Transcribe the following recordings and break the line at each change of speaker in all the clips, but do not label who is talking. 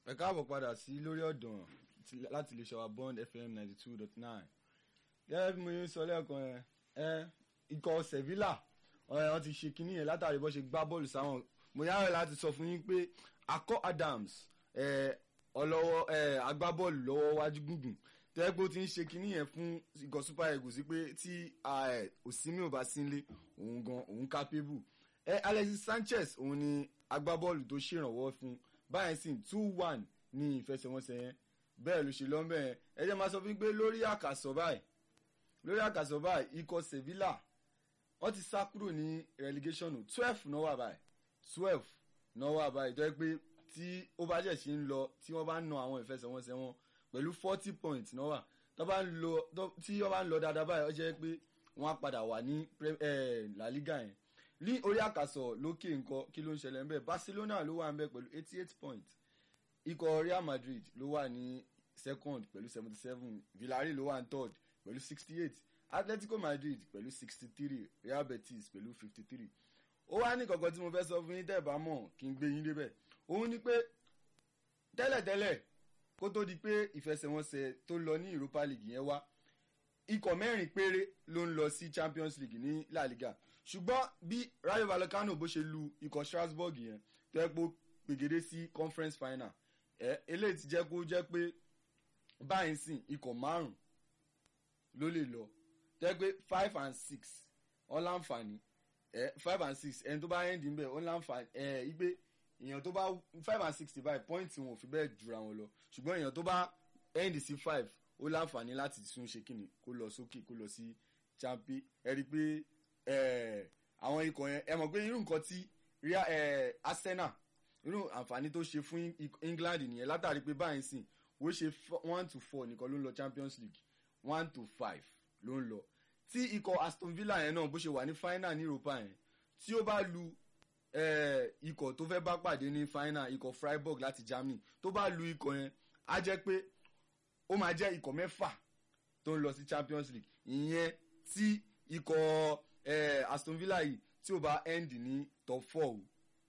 ẹ káàbọ̀ padà sí lórí ọ̀dàn ti- láti lè ṣọwọ́ bond fm ninety two dot nine gẹ́gẹ́ bí mo yẹn sọ lẹ́ẹ̀kan yẹn ẹ ikọ̀ sevilla ọ̀rẹ́ wọn ti ṣe kinní yẹn látàrí bó ṣe gbá bọ́ọ̀lù sáwọn mo yára láti sọ fún yín pé akọ adams ẹ ọlọ́wọ́ ẹ agbábọ́ọ̀lù lọ́wọ́ wájú gùngùn tẹ́lẹ̀ pé ó ti ń ṣe kinní yẹn fún ikọ̀ super eagles sí pé tí òsínmi ò bá sí nílé òun gan òun capable ẹ alexis sanchez òun ni agbábọ́ọ̀lù tó ṣèrànwọ́ fún báyìí sì two one ní ìfẹsẹ̀wọnsẹ̀ yẹn bẹ́ẹ̀ ló ṣe lọ́nbẹ̀ yẹn ẹ jẹ́ máa sọ fún mi pé lórí àkàsọ̀ báyìí lórí àkàsọ̀ báyìí ikọ̀ sevilla wọ́n ti sá kúrò ní relegation o twelve náà wà báyìí twelve náà wà báyìí tó yẹ pé tí ó bá jẹ̀ sí ń lọ tí wọ́n bá ń na àwọn ìfẹsẹ̀wọnsẹ̀ wọn pẹ̀lú forty points náà wà tó bá ń lọ tó- tí wọ́n bá ń lọ dáadáa báyìí ó jẹ́ pé wọ́n á padà wà ní Pre- eh, la liga yẹn ní orí àkàsọ̀ lókè nǹkan kí ló ń ṣẹlẹ̀ ńbẹ̀ barcelona ló wà ńbẹ̀ pẹ̀lú eighty eight points ikọ̀ real madrid ló wà ní second pẹ̀lú seventy seven villarreal ló wà ní third pẹ̀lú sixty eight atletico madrid pẹ̀lú sixty three real betis pẹ̀lú fifty three ó wá ní kankan tí mo fẹ́ sọ fún yín tẹ́ ẹ̀ bá mọ̀ kí n gbé yín débẹ̀ òun ni pé tẹ́lẹ̀tẹ́lẹ̀ kó tó di pé ìfẹsẹ̀wọnsẹ̀ tó lọ ní europa league yẹn wá ikọ̀ mẹ́rin péré ló ń lọ sí champions league ní la liga ṣùgbọ́n bí rayo vallecano bó ṣe lu ikọ̀ strasbourg yẹn tó yẹ pé ó pègede sí conference final ẹ eléyìí ti jẹ́ kó jẹ́ pé báyìí sìn ikọ̀ márùn ló lè lọ tó yẹ pé five and six wọ́n láǹfààní ẹ five and six ẹni tó bá end ń bẹ̀ wọ́n láǹfààní ẹ igbe èèyàn tó bá five and sixty five point wọn ò fi bẹ́ẹ̀ jura wọn lọ ṣùgbọ́n èèyàn tó bá end sí five ó láǹfààní láti tún ṣe kíni kó lọ sókè kó lọ sí champion ẹ rí i pé ẹ àwọn ikọ̀ yẹn ẹ mọ̀ pé irú nǹkan tí Real- ẹ, Arsenal irú àǹfààní tó ṣe fún Eng- England nìyẹn látàrí pé báyìí sìn ó ṣe fo- one to four nìkan ló ń lọ Champions League one to five ló ń lọ tí ikọ̀ Aston Villa yẹn náà bó ṣe wà ní final ní Europa yẹn tí ó bá lu eh, ikọ̀ tó fẹ́ bá pàdé ní final ikọ̀ Freiburg láti Germany tó bá lu ikọ̀ yẹn á jẹ́ pé ó máa jẹ́ ikọ̀ mẹ́fà tó ń lọ sí Champions League ìyẹn tí ikọ̀ eh, Aston Villa yìí tí ó bá end ní top four o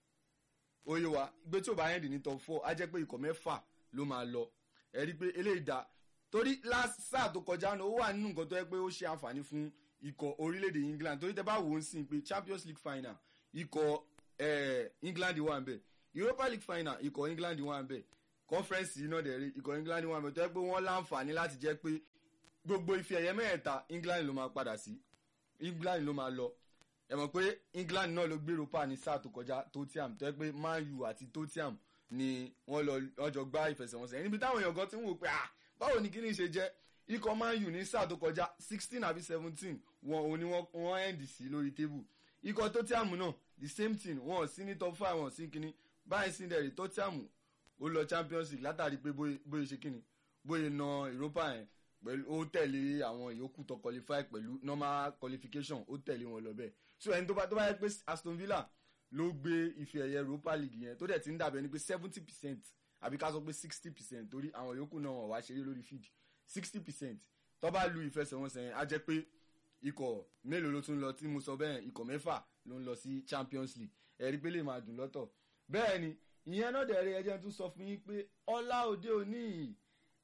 oye wa gbé tí ó bá end ní top four á jẹ́ pé ikọ̀ mẹ́fà ló máa lọ ẹ rí i pé eléyìí dá torí last sáà tó kọjá náà ó wà nínú nǹkan tó yẹ pé ó ṣe àǹfààní fún ikọ̀ orílẹ̀-èdè England torí tẹ bá wò ó sìn pé Champions League final ikọ̀ eh, England wà ń bẹ̀ Europa League final ikọ̀ England wà ń bẹ̀ conference yìí náà dẹ̀ rí ikọ̀ England wà ń bẹ̀ tó yẹ pé wọ́n láǹfààní láti jẹ́ pé gbogbo ife ẹ̀yẹ mẹ́ẹ̀ta England ló máa padà sí England ló máa lọ ẹ mọ̀ pé England náà ló gbé Europa ní sáà tó kọjá Tottenham tó yẹ pé Man U àti Tottenham ni wọ́n lọ ọjọ́ gbá ìfẹsẹ̀wọnsẹ̀ níbi táwọn èèyàn kan ti ń wò pé ah báwo ni kíní ṣe jẹ́ ikọ̀ Man U ní sáà tó kọjá sixteen àbí seventeen wọn ò ní wọ́n wọ́n end sí lórí tébù ikọ̀ Tottenham náà the same thing wọn ò sí ní top five wọn ò sí kíní báyìí sí dẹ̀rẹ̀ Tottenham ó lọ Champions League látàrí pé bóyá bóyá ṣe kíní bóyá na Europa yẹn pẹ̀lú ó tẹ̀lé àwọn ìyókù tó qualify pẹ̀lú normal qualification ó tẹ̀lé wọn lọ bẹ́ẹ̀ so ẹni tó bá tó bá yẹ pé Aston Villa ló gbé ife ẹ̀yẹ Europa League yẹn tó dẹ̀ ti ń dàbẹ̀ ni pé seventy percent àbí ká sọ pé sixty percent torí àwọn yòókù náà wọ́n wá ṣeré lórí field sixty percent tó bá lu ìfẹsẹ̀wọnsẹ̀ yẹn á jẹ́ pé ikọ̀ mélòó ló tún lọ tí mo sọ bẹ́ẹ̀ ikọ̀ mẹ́fà ló ń lọ sí Champions League ẹ̀rí pé lè máa dùn lọ́tọ̀ bẹ́ẹ̀ ni ìyẹn náà dẹ̀ rí ẹjẹ́ tún sọ fún yín pé ọlá òde òní yìí,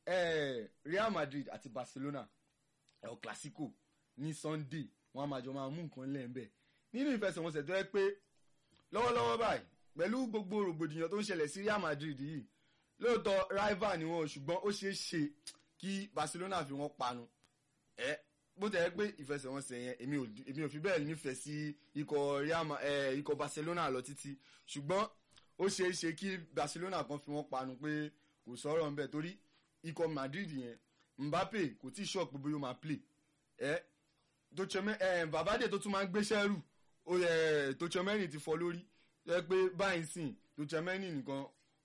eh, Real Madrid àti Barcelona El Clasico ní Sunday wọn a máa jọ máa mú nǹkan lẹ́ẹ̀mbẹ́ nínú ìfẹsẹ̀wọnsẹ̀ tó yẹ pé lọ́wọ́lọ́wọ́ báyìí pẹ̀lú gbogbo rògbòdìyàn tó ń ṣẹlẹ̀ sí Real Madrid yìí lóòótọ́ rival ni wọn ò ṣùgbọ́n ó ṣeé ṣe kí Barcelona fi wọn panu ẹ bó tẹ̀ ẹ́ pé ìfẹsẹ̀wọnsẹ̀ yẹn èmi ò èmi ò fi bẹ́ẹ̀ nífẹ̀ẹ́ sí ikọ̀ Real Ma- eh, ikọ̀ Barcelona lọ títí ṣùgbọ́n ó ṣeé ṣe kí Barcelona kan fi wọn panu pé kò sọ̀rọ̀ ńbẹ̀ torí ikọ̀ Madrid yẹn Mbappe kò tí ì ṣọ́ọ̀pù pé bóyá ó máa play ẹ Tchouameni ẹ Valverde tó tún máa ń gbéṣẹ́ rù ó yẹ Tchouameni ti fọ́ lórí tó yẹ pé báyìí sìn Tchouameni nìkan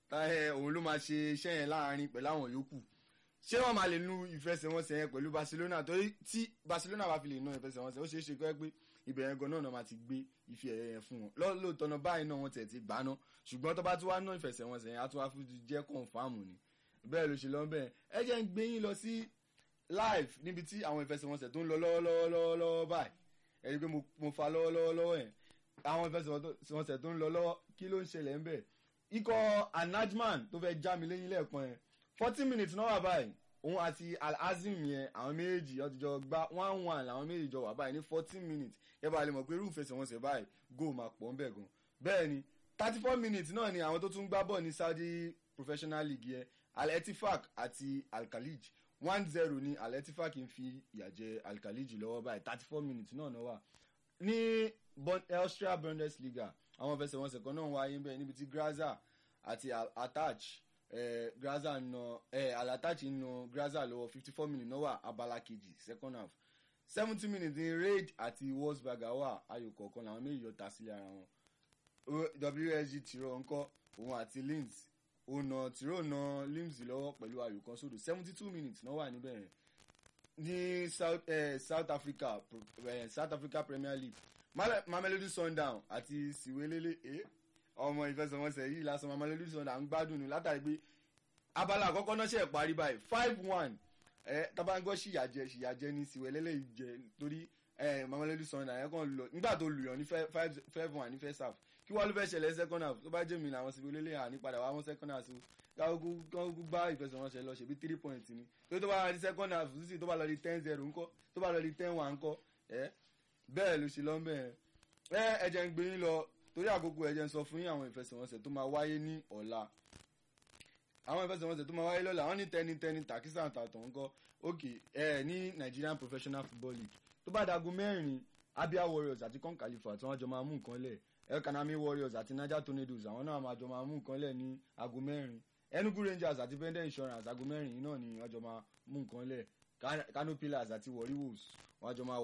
ẹ òun ló máa ṣe iṣẹ́ yẹn láàrin pẹ̀lú àwọn yòókù ṣé wọ́n máa lè nu ìfẹsẹ̀wọnsẹ̀ yẹn pẹ̀lú Barcelona torí tí Barcelona bá fi lè ná ìfẹsẹ̀wọnsẹ̀ ó ṣeé ṣe kọ́ ẹ pé ibẹ̀ yẹn gan náà máa ti gbé ife ẹ̀yẹ yẹn fún wọn Lọ́- lóòótọ́ náà báyìí náà wọ́n tẹ̀ ti gbà ná ṣùgbọ́n tó bá tún wá ná ìfẹsẹ̀wọnsẹ̀ yẹn á tún wá fún jẹ́ kọ̀ǹfàmù ni bẹ́ẹ̀ ló ṣe lọ bẹ́ẹ̀ ẹ jẹ́ ń gbé yín lọ sí live níbi tí àwọn ìfẹsẹ̀wọnsẹ̀ tó ń lọ lọ́wọ́lọ́wọ́ báyìí ẹ rí i pé mo- mo fa lọ́wọ́lọ́wọ́ yẹn àwọn ìfẹsẹ̀wọnsẹ̀ tó ń lọ lọ́wọ́ kí ló ń ṣẹlẹ̀ ń bẹ̀ ikọ̀ anajman tó fẹ́ já mi lẹ́yìn lẹ́ẹ̀kan yẹn forty minutes náà wà báyìí òun àti alhazim yẹn àwọn méjì ọtí jọ gba one one làwọn méjì jọ wà báyìí ní fourteen minutes ẹ bá lè mọ̀ pé irú ìfẹsẹ̀wọnsẹ̀ báyìí goal máa pọ̀ ń bẹ̀ gan bẹ́ẹ̀ ni thirty four minutes náà ni àwọn tó tún gbá bọ̀ ní saudi professional league yẹn al-etifak àti al-khalij one zero ni al-etifak ń fi ìyà jẹ al-khalij lọ́wọ́ báyìí thirty four minutes náà náà wà ní austria bundesliga àwọn ìfẹsẹ̀wọnsẹ̀ kan náà wáyé bẹ́ẹ̀ níbi tí graza àti attach eh, graza na eh, alatach na graza lọ́wọ́ fifty four minutes náà wà abala kejì second half seventy minutes ní raid àti wolfsburger wà ayò kọ̀ọ̀kan làwọn méjì yọ ta sílẹ̀ ara wọn wsg tìrọ ńkọ́ òun àti linz ònà tìrọ na linz lọ́wọ́ pẹ̀lú ayò kan sódò seventy two minutes náà wà níbẹ̀ yẹn ní south, eh, south africa eh, south africa premier league mamelodi sundown àti siwelele eh? ọmọ ìfẹsẹ̀wọnsẹ̀ yìí lásán mamelodi sundown ń gbádùn ní látàrí pé abala àkọ́kọ́ náà ṣe parí báyìí five one ẹ tabangọ́ ṣìyàjẹ ṣìyàjẹ ní siwelele jẹ torí ẹ mamelodi sundown ẹ kàn lọ nígbà tó lùyàn ní five one ní first half kí wọ́n ló fẹ́ ṣẹlẹ̀ second half tó bá jẹ́ mi làwọn siwelele hàn ní padà wá wọn second half so káwọn gbá ìfẹsẹ̀wọnsẹ̀ lọ ṣèbí three points ni tó tó bá lọ di second half sísè tó bá lọ di ten zero ńkọ́ tó bá lọ di ten one ńkọ́ ẹ bẹ́ẹ̀ ló ṣe lọ́nbẹ̀ ẹ ẹ̀jẹ̀ ń gbé yín lọ torí àkókò ẹ̀jẹ̀ ń sọ fún yín àwọn ìfẹsẹ̀wọnsẹ̀ tó máa wáyé ní ọ̀la àwọn ìfẹsẹ̀wọnsẹ̀ tó máa wáyé lọ́la wọ́n ní tẹni tẹni takisa àtàtàn ńkọ́ òkè ẹ ní Nigerian Professional Football League tó bá dago mẹ́rin Abia Warriors àti Con Khalifa tí wọ́n jọ máa mú nǹkan lẹ̀ El Kanami Warriors àti Niger Tornadoes àwọn náà máa jọ máa mú nǹkan lẹ̀ ní ago mẹ́rin Enugu Rangers àti Bendel Insurance ago mẹ́rin náà ni wọ́n jọ máa mú nǹkan lẹ̀ Kano Pillars àti Warri Wolves wọ́n jọ máa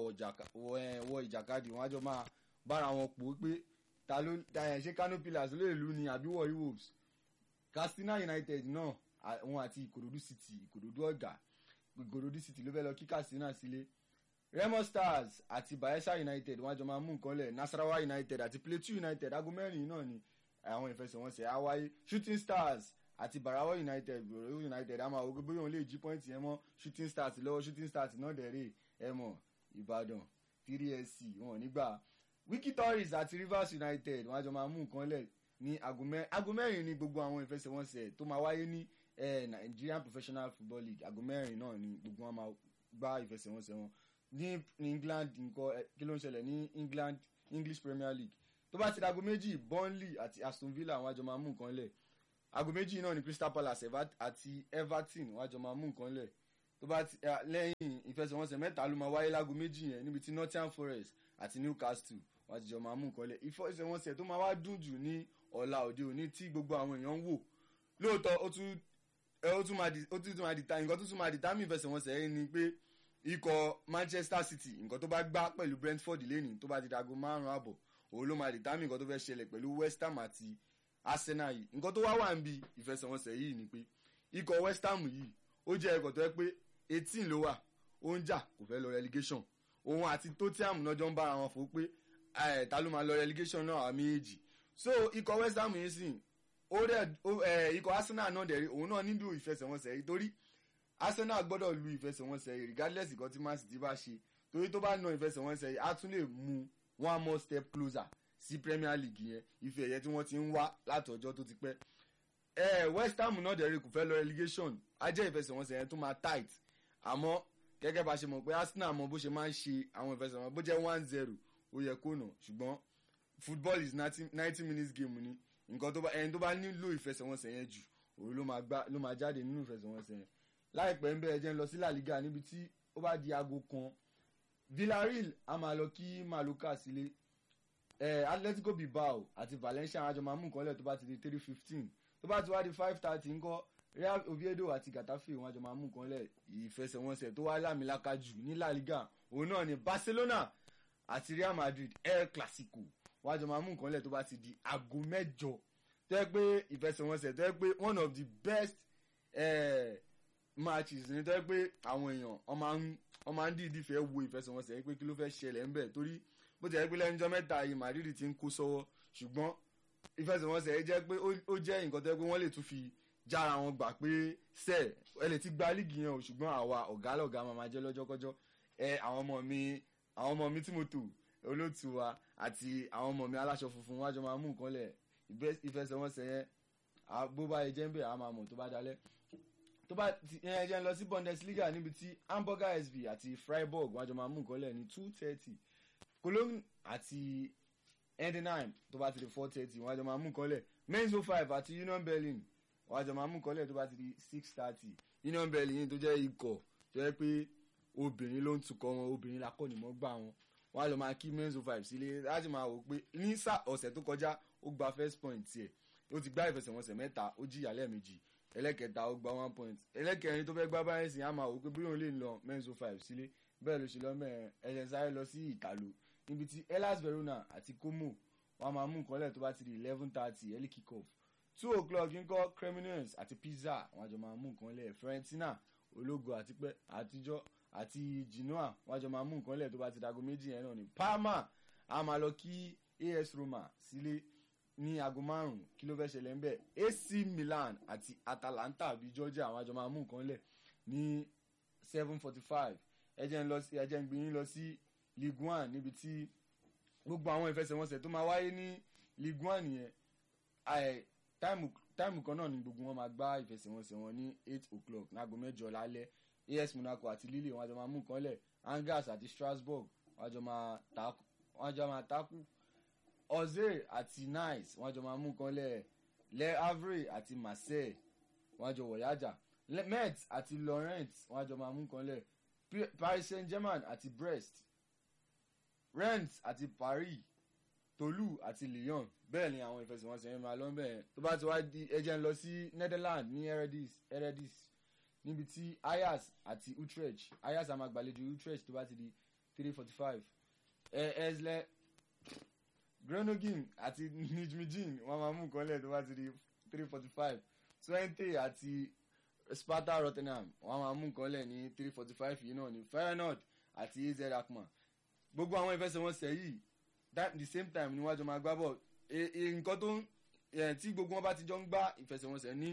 wọ ìjàkadì wọ́n jọ máa bára wọn pò ó pé ta ló ṣe Kano Pillars lè lù ní àbí Warri Wolves Katsina United náà wọn àti Ìkòròdú City Ìkòròdú ọ̀gá Ìkòròdú City ló fẹ́ lọ kí Katsina sílé Remo Stars àti Bayelsa United wọ́n jọ máa mú nǹkan lẹ̀ Nasarawa United àti Plateau United aago mẹ́rin náà ni àwọn ìfẹsẹ̀wọnsẹ̀ á wáyé Shooting Stars àti Barawa United Borough United àmọ́ àwọn gbogbo yòó lè jí pọ́ìntì yẹn mọ́ Shooting Stars lọ́wọ́ Shooting Stars náà dẹ̀rẹ̀ ẹ mọ̀ Ìbàdàn three sc wọn nígbà Wiki Tories àti Rivers United wọ́n jọ máa mú nǹkan lẹ̀ ní aago mẹ́rin ní gbogbo àwọn ìfẹsẹ̀wọnsẹ̀ tó máa wáyé ní Nigerian Professional Football League aago mẹ́rin náà ni gbogbo wọn máa gbá ìfẹsẹ̀wọnsẹ̀ wọn ní England nǹkan kí ló ń ṣẹlẹ̀ ní England English Premier League tó bá ti dago méjì Burnley àti Aston Villa wọ́n jọ máa mú nǹkan lẹ̀ aago méjì náà ni Crystal Palace àti Everton wọ́n jọ máa mú nǹkan lẹ̀ tó bá ti lẹ́yìn ìfẹsẹ̀wọnsẹ̀ mẹ́ta ló máa wáyé láago méjì yẹn níbi tí Nottingham Forest àti Newcastle wọ́n ti jọ máa mú nǹkan lẹ̀ ìfẹsẹ̀wọnsẹ̀ tó máa wá dùn jù ní ọ̀la òde òní tí gbogbo àwọn èèyàn ń wò lóòótọ́ ó tún ó tún máa di ó tún máa di ta nǹkan tó tún máa di tá mi ìfẹsẹ̀wọnsẹ̀ yẹn ni pé ikọ̀ Manchester City nǹkan tó bá gbá pẹ̀lú Brentford lẹ́nìí tó bá di dago márùn-ún àbọ̀ òun ló máa di tá mi nǹkan tó fẹ́ ṣẹlẹ̀ pẹ̀lú West Ham àti Arsenal yìí nǹkan tó wá wà ń bi ìfẹsẹ̀wọnsẹ̀ yìí ni pé ikọ̀ West Ham yìí ó jẹ́ ikọ̀ tó yẹ pé eighteen ló wà ó ń jà kò fẹ́ lọ relegation òun àti Tottenham náà jọ ń bára wọn fò pé ta ló máa lọ relegation náà àmì èjì so ikọ̀ West Ham yìí sìn ó dẹ̀ ikọ̀ Arsenal náà dẹ̀ rí òun náà nílò ìfẹsẹ̀wọnsẹ̀ yìí torí Arsenal gbọ́dọ̀ lu ìfẹsẹ̀wọnsẹ̀ yìí regardless ìkan tí Man City bá ṣe torí tó bá na ìfẹsẹ̀wọnsẹ̀ yìí á tún lè mú one more step closer sí Premier League yẹn ife ẹ̀yẹ tí wọ́n ti ń wá láti ọjọ́ tó ti pẹ́ ẹ West Ham náà dẹ̀ rí kò fẹ́ lọ relegation á jẹ́ ìfẹsẹ̀wọnsẹ̀ yẹn tó máa tight àmọ́ gẹ́gẹ́ bá ṣe mọ̀ pé Arsenal mọ bó ṣe máa ń ṣe àwọn ìfẹsẹ̀wọnsẹ̀ bó jẹ́ one zero ó yẹ kó nà ṣùgbọ́n football is ninety minutes game ni nǹkan tó bá ẹni tó bá nílò ìfẹsẹ̀wọnsẹ̀ yẹn jù òun ló máa gbá ló máa jáde nínú ìfẹsẹ̀wọnsẹ̀ yẹn láìpẹ́ ń bẹ́ẹ̀ jẹ́ ń lọ sí La Liga níbi tí ó bá di aago kan Villarreal a máa lọ kí Mallorca sílé eh, Atletico Bilbao àti Valencia àwọn àjọ máa mú nǹkan lẹ̀ tó bá ti di three fifteen tó bá ti wá di five thirty ńkọ́ Real Oviedo àti Getafe wọn àjọ máa mú nǹkan lẹ̀ ìfẹsẹ̀wọnsẹ̀ tó wá lámìlaka jù ní La Liga òun náà ni Barcelona àti Real Madrid El Clasico wọn àjọ máa mú nǹkan lẹ̀ tó bá ti di aago mẹ́jọ tó yẹ pé ìfẹsẹ̀wọnsẹ̀ tó yẹ pé one of the best eh, matches ni tó yẹ pé àwọn èèyàn wọ́n máa ń dìídì fẹ́ wo ìfẹsẹ̀wọnsẹ̀ yẹn pé kí ló fẹ́ ṣẹlẹ̀ ńbẹ̀ torí bó ti yẹ pé lẹ́nujọ́ mẹ́ta yìí Madrid ti ń kó sọ́wọ́ ṣùgbọ́n ìfẹsẹ̀wọnsẹ̀ yẹn jẹ́ pé ó jẹ́ nǹkan tó yẹ pé wọ́n lè tún fi jára wọn gbà pé sẹ́ẹ̀ ẹ lè ti gba líìgì yẹn o ṣùgbọ́n àwa ọ̀gá lọ̀gá máa máa jẹ́ lọ́jọ́kọ́jọ́ ẹ àwọn ọmọ mi àwọn ọmọ mi tí mo tò olóòtú wa àti àwọn ọmọ mi aláṣọ funfun wájọ máa mú nǹkan lẹ̀ ìfẹsẹ̀wọnsẹ̀ yẹn à- bó bá yẹ jẹ́ ń bẹ̀ á máa mọ̀ tó bá dalẹ̀ tó bá ti ẹ jẹ́ ń lọ sí Bundesliga níbi tí Hamburger SV àti Freiburg wájú máa mú nǹkan lẹ̀ ní two thirty Cologne àti Heidenheim tó bá ti di four thirty wájú máa mú nǹkan lẹ̀ Mainz 05 àti Union Berlin wájú máa mú nǹkan lẹ̀ tó bá ti di six thirty Union Berlin tó jẹ́ ikọ̀ tó yẹ pé obìnrin ló ń tukọ̀ wọn obìnrin lakọ́nìmọ̀gbà wọn wọn á lọ máa kí Mainz 05 sílé láti máa wò pé ní sá ọ̀sẹ̀ tó kọjá ó gba first point tiẹ̀ ó ti gbá ìfẹsẹ̀wọnsẹ̀ mẹ́ta ó jìyà lẹ́ẹ̀mejì ẹlẹ́kẹta ó gba one point ẹlẹ́kẹrin tó fẹ́ gbá báyìí sìn á máa wò pé bí òun lè lọ Mainz 05 sílé bẹ́ẹ̀ ló ṣe lọ mẹ́rin ẹ̀ṣẹ̀ sáré lọ sí ìtàló níbi tí Hellas Verona àti Como wọn a máa mú nǹkan lẹ̀ tó bá ti di eleven thirty early kick off two o'clock ńkọ́ Cremonese àti Pisa wọn àjọ máa mú nǹkan lẹ̀ Fiorentina ológo àti pẹ́ àtijọ́ àti Genoa wọn àjọ máa mú nǹkan lẹ̀ tó bá ti dago méjì yẹn náà ni Parma a máa lọ kí AS Roma sílé ní aago márùn kí ló fẹ́ ṣẹlẹ̀ ńbẹ̀ AC Milan àti Atalanta bíi Georgia àwọn àjọ máa mú nǹkan lẹ̀ ní seven forty five ẹ jẹ́ ń lọ sí ẹ jẹ́ ń gbé yín lọ sí Ligue one níbi tí gbogbo àwọn ìfẹsẹ̀wọnsẹ̀ tó máa wáyé ní Ligue one yẹn ẹ, táìmù táìmù kan náà ni gbogbo wọn máa gbá ìfẹsẹ̀wọnsẹ̀ wọn ní eight o'clock láago mẹ́jọ lálẹ́ AS Monaco àti Lille wọn àjọ máa mú nǹkan lẹ̀ Angers àti Strasbourg wọn àjọ máa takú wọn àjọ máa takú Auxerre àti Nice wọn àjọ máa mú nǹkan lẹ̀ Le Havre àti Marseille wọn àjọ wọ̀yájà Le- Metz àti Lorient wọn àjọ máa mú nǹkan lẹ̀ P- Paris Saint-Germain àti Brest Rennes àti Paris Toulouse àti Lyon bẹ́ẹ̀ ni àwọn ìfẹsẹ̀wọnsẹ̀ yẹn máa lọ bẹ́ẹ̀ tó bá ti wá di ẹjẹ́ ń lọ sí Netherlands ní Eredis Eredis níbi tí Ajax àti Utrecht Ajax á máa gbàlejò Utrecht tó bá ti di three forty five Ezle Groningen àti Nijmegen wọ́n máa mú nǹkan lẹ̀ tó bá ti di three forty five Twente àti Sparta Rotterdam wọ́n máa mú nǹkan lẹ̀ ní three forty five yìí náà ní Feyenoord àti AZ Alkmaar gbogbo àwọn ìfẹsẹ̀wọnsẹ̀ yìí that the same time ni wọ́n jọ máa gbá bọ̀ E- e- nǹkan tó ń eh, tí gbogbo wọn bá ti jọ ń gbá ìfẹsẹ̀wọnsẹ̀ ní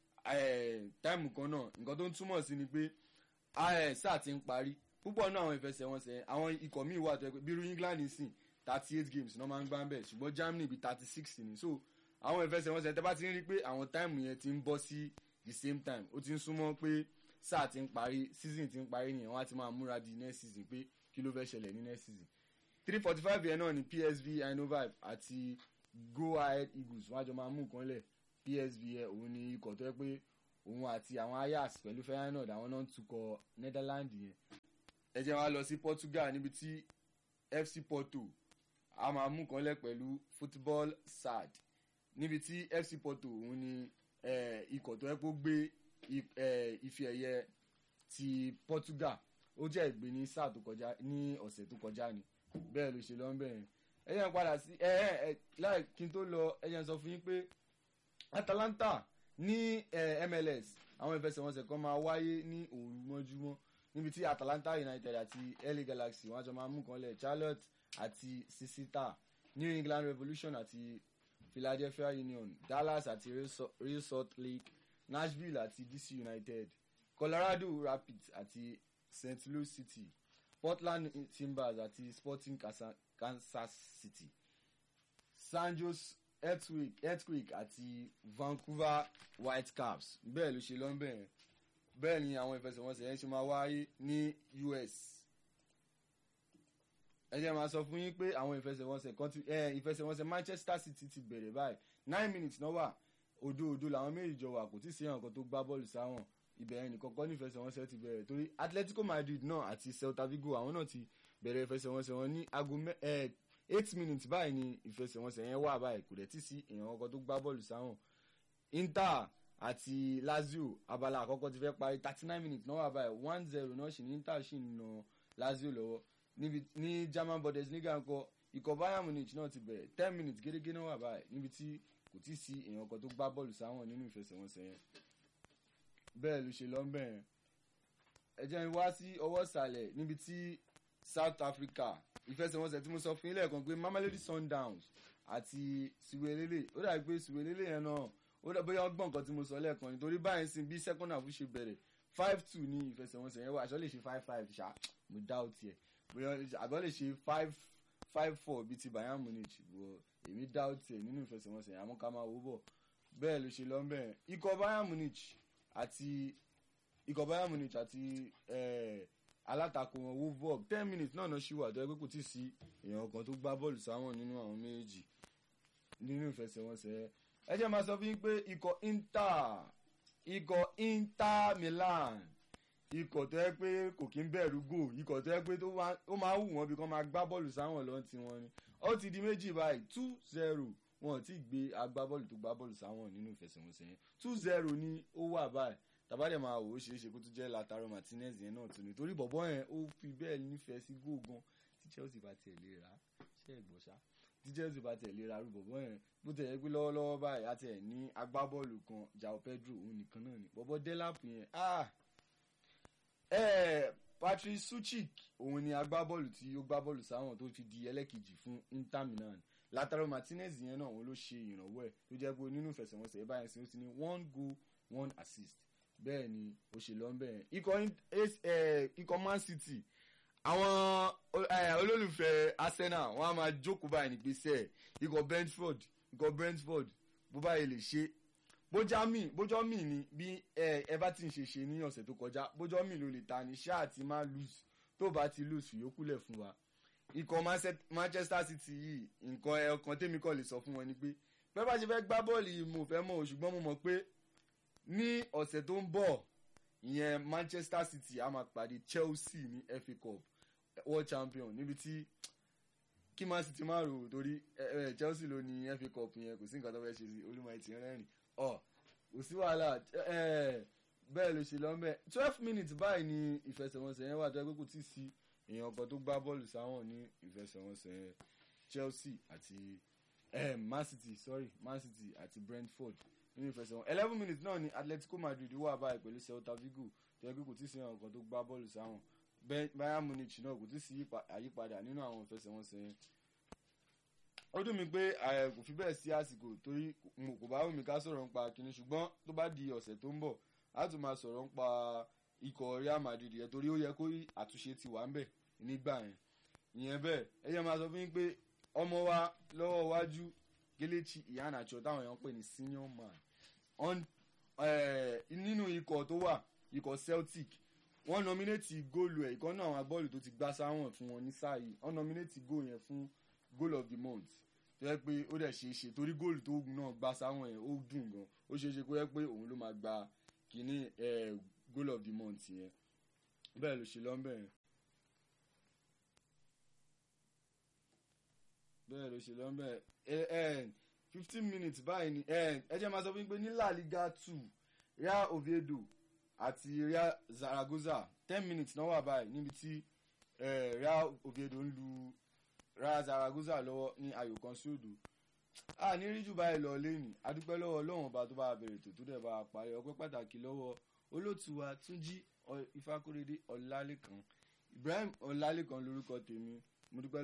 eh, táìmù kan náà nǹkan tó ń túmọ̀ sí ni pé eh, sáà ti ń parí púpọ̀ náà àwọn ìfẹsẹ̀wọnsẹ̀ àwọn ikọ̀ míì wà tó yẹ pé bírú England sìn thirty eight games náà máa ń gbá ń bẹ̀ ṣùgbọ́n Germany bíi thirty six ni so àwọn ìfẹsẹ̀wọnsẹ̀ tẹ́ bá ti ń rí pé àwọn táìmù yẹn ti ń bọ́ sí the same time ó ti ń súnmọ́ pé sáà ti ń parí season ti ń parí nìyẹn wọ́n á ti máa múra di next season pé kí ló fẹ́ ṣẹlẹ̀ ní next season three forty five yẹn náà ni PSV Eindhoven àti Go Ahead Eagles wọ́n á jọ máa mú nǹkan lẹ̀ PSV yẹn òun ni ikọ̀ tó yẹ pé òun àti àwọn Ajax pẹ̀lú Feyenoord àwọn náà ń tukọ̀ Netherlands yẹn ẹ jẹ́ wá lọ sí Portugal níbi tí FC Porto a máa mú nǹkan lẹ̀ pẹ̀lú Football SAD níbi tí FC Porto òun ni eh, ikọ̀ tó yẹ kó gbé i- eh, ife ẹ̀yẹ ti Portugal ó jẹ́ ìgbé ní sáà tó kọjá ní ọ̀sẹ̀ tó kọjá ni bẹ́ẹ̀ ló ṣe lọ ń bẹ̀rẹ̀ ẹ yẹn padà sí ẹ ẹ ẹ láì kí n tó lọ ẹ yẹn sọ fún yín pé Atalanta ní eh, MLS àwọn ìfẹsẹ̀wọnsẹ̀ kan máa wáyé ní òru mọ́júmọ́ níbi tí Atalanta United àti LA Galaxy wọ́n á jọ máa mú kan lẹ̀ Charlotte àti Sisita New England Revolution àti Philadelphia Union Dallas àti Real Salt- Real Salt Lake Nashville àti DC United Colorado Rapids àti St. Louis City Portland Timbers àti Sporting Casa- Kansas City San Jose Earthquake Earthquake àti Vancouver Whitecaps bẹ́ẹ̀ ló ṣe lọ́nbẹ̀ yẹn bẹ́ẹ̀ ni àwọn ìfẹsẹ̀wọnsẹ̀ yẹn ṣe máa wáyé ní US ẹ jẹ́ máa sọ fún yín pé àwọn ìfẹsẹ̀wọnsẹ̀ kan ti ẹ ìfẹsẹ̀wọnsẹ̀ Manchester City ti bẹ̀rẹ̀ báyìí nine minutes náà wà òdo òdo làwọn méjì jọ wà kò tí ì sí ẹ̀yàn kan tó gbá bọ́ọ̀lù sáwọn ìbẹ̀rẹ̀ nìkan kọ́ ní ìfẹsẹ̀wọnsẹ̀ ti bẹ̀rẹ̀ torí Atletico Madrid náà àti Celta Vigo àwọn náà ti bẹ̀rẹ̀ ìfẹsẹ̀wọnsẹ̀ wọn ní aago mẹ́ ẹ eight minutes báyìí ni ìfẹsẹ̀wọnsẹ̀ yẹn wà báyìí kò dẹ̀ tí ì sí èèyàn kan tó gbá bọ́ọ̀lù sáwọn Inter àti Lazio abala àkọ́kọ́ ti fẹ́ parí thirty nine minutes náà wà báyìí one zero náà sì ní Inter sì ń na Lazio lọ́wọ́ níbi ní German Bundesliga ńkọ́ ikọ̀ Bayern Munich náà ti bẹ̀rẹ̀ ten minutes gẹ́gẹ́ náà wà báyìí níbi tí kò tí ì sí èèyàn kan tó gbá bọ́ọ̀lù sáwọn nínú ìfẹsẹ̀wọnsẹ̀ yẹn bẹ́ẹ̀ ló ṣe lọ́nbẹ̀ yẹn ẹ jẹ́ n wá sí ọwọ́ ìsàlẹ̀ níbi tí South Africa ìfẹsẹ̀wọnsẹ̀ tí mo sọ fún yín lẹ́ẹ̀kan pé Mamelodi Sundowns àti Suwelele ó dàbí pé Suwelele yẹn náà ó dàbí bóyá ọgbọ́n nǹkan tí mo sọ lẹ́ẹ̀kan nítorí báyìí sin bí second half ṣe bẹ̀rẹ̀ five two ní ìfẹsẹ̀wọnsẹ̀ yẹn wà àṣọ lè ṣe five five ṣá mo doubt ẹ̀ bóyá àbọ̀ lè ṣe five five four bíi ti Bayern Munich bọ̀ èmi doubt ẹ̀ nínú ìfẹsẹ̀wọnsẹ̀ yẹn àmọ́ ká máa wò bọ̀ bẹ́ẹ̀ ló ṣe lọ ń bẹ̀rẹ̀ ikọ̀ bayern munich àti ikọ̀ bayern munich àti eh, alátakò wọn wolfsburg ten minutes náà náà ṣì wà tó yẹ pé kò tí ì sí èèyàn kan tó gbá bọ́ọ̀lù sáwọn nínú àwọn méjì nínú ìfẹsẹ̀wọnsẹ̀ ẹ jẹ́ máa sọ fún yín pé ikọ̀ inter ikọ̀ inter milan ikọ̀ tó yẹ pé kò kí ń bẹ̀rù gò ikọ̀ tó yẹ pé tó wá- ó máa wù wọ́n bí kò máa gbá bọ́ọ̀lù sáwọn lọ́n ti wọn ni ó ti di méjì báyìí two zero wọn ò tí ì gbé agbábọ́ọ̀lù tó gbá bọ́ọ̀lù sáwọn nínú ìfẹsẹ̀wọnsẹ̀ yẹn two zero ni ó wà báyìí tàbádẹ́ máa wò ó ṣeé ṣe kó tún jẹ́ Lautaro Martinez yẹn náà tún ni torí bọ̀bọ́ yẹn ó fi bẹ́ẹ̀ nífẹ̀ẹ́ sí góò gan tí Chelsea bá tiẹ̀ lè rà á ṣe é gbọ́ ṣá tí Chelsea bá tiẹ̀ lè ra arú bọ̀bọ́ yẹn bó tẹ̀ yẹ pé lọ́wọ́lọ́wọ́ báyìí àti ẹ̀ ní agbábọ́ọ̀lù kan João Pedro òun nìkan náà ni bọ̀bọ́ Delap yẹn ah ẹ̀ Patrick Suchik òun ni agbábọ́ọ̀lù tí ó gbá bọ́ọ̀lù sáwọn tó fi di ẹlẹ́kejì fún Inter Milan Lautaro Martinez yẹn náà òun ló ṣe ìrànwọ́ ẹ̀ tó jẹ́ pé nínú ìfẹsẹ̀wọnsẹ̀ ẹ̀ báyìí sí ó ti ní one goal one assist bẹ́ẹ̀ ni ó ṣe lọ ń bẹ̀rẹ̀ ikọ̀ in- Ace- eh, ikọ̀ Man City àwọn o- eh, olólùfẹ́ Arsenal wọ́n á máa jókòó báyìí ní gbèsè ikọ̀ Brentford ikọ̀ Brentford bó báyìí lè ṣe bójá mi bójọ́ mi ni bí eh, Everton ṣe ṣe ní ọ̀sẹ̀ tó kọjá bójọ́ mi ló lè ta ní ṣáà tí máa lose tó bá ti lose fìyókù lẹ̀ fún wa ikọ̀ Manse- Manchester City yìí nǹkan ẹ̀ ọkàn tèmi kọ́ lè sọ fún wọn ni pé bẹ́ẹ̀ bá ṣe fẹ́ gbá bọ́ọ̀lù yìí mo fẹ́ mọ̀ o, ṣùgbọ́n mo mọ̀ pé ní ọ̀sẹ̀ tó ń bọ̀ ìyẹn Manchester City a máa pàdé Chelsea ní FA Cup World Champion níbi tí kí Man City máa rò ó torí ẹ, ẹ, Chelsea ló ní FA Cup yẹn kò sí nǹkan tó fẹ́ ṣe sí olúmọ ti rẹ́rìn ọ kò sí wàhálà ẹ, bẹ́ẹ̀ ló ṣe lọ́mọ twelve minutes báyìí ni ìfẹsẹ̀wọnsẹ̀ yẹn wà tó yẹ pé kò tí ì sí èèyàn kan tó gbá bọ́ọ̀lù sáwọn ní ìfẹsẹ̀wọnsẹ̀ yẹn Chelsea àti eh, Man City sorry Man City àti Brentford nínú ìfẹsẹ̀wọ̀n eleven minutes náà ni Atletico Madrid wà báyìí pẹ̀lú Celta Vigo tó yẹ pé kò tí ì sí àwọn kan tó gbá bọ́ọ̀lù sáwọn Be- Bayern Munich náà kò tí ì sí yípa- àyípadà nínú àwọn ìfẹsẹ̀wọnsẹ̀ yẹn ó dùn mí pé eh, kò fi bẹ́ẹ̀ sí àsìkò torí mo kò bá wù mí ká sọ̀rọ̀ nípa kinní ṣùgbọ́n tó bá di ọ̀sẹ̀ tó ń bọ̀ á tún máa sọ̀rọ̀ nípa ikọ̀ Real Madrid yẹn torí ó yẹ kó rí àtúnṣe ti wà ń bẹ̀ nígbà yẹn ìyẹn bẹ́ẹ̀ ẹ yẹ máa sọ fún yín pé ọmọ wa lọ́wọ́ iwájú Kelechi Iheanacho táwọn èèyàn ń pè ní senior man on eh, nínú ikọ̀ tó wà ikọ̀ Celtic wọ́n nominate góòlù ẹ̀ ìkan náà àwọn agbọ́ọ̀lù tó ti gbá sáwọn fún wọn ní sáà yìí wọ́n nominate góòlù yẹn fún goal of the month tó yẹ pé ó dẹ̀ ṣe é ṣe torí góòlù tó náà gbá sáwọn yẹn ó dùn gan ó ṣe é ṣe kó yẹ pé òun ló máa gba kínní eh, goal of the month yẹn bẹ́ẹ̀ ló ṣe lọ́nbẹ̀ yẹn. bẹ́ẹ̀ ló ṣe lọ́nbẹ̀ ẹ̀ fifteen minutes báyìí ni ẹ ẹ jẹ́ máa sọ fún mi pé ní La Liga two Real Oviedo àti Real Zaragoza ten minutes náà wà báyìí níbi tí eh, Real Oviedo ń lu Real Zaragoza lọ́wọ́ ní ayò kan sí òdo a ní rí jù báyìí lọ lẹ́yìn adúpẹ́ lọ́wọ́ ọlọ́run ọba tó bá bẹ̀rẹ̀ tó tó dẹ̀ bá a parí ọpẹ́ pàtàkì lọ́wọ́ olóòtú wa Túnjí Ọ- Ifákóredé Ọlálékan Ibrahim Ọlálékan lórúkọ tèmi mo dúpẹ́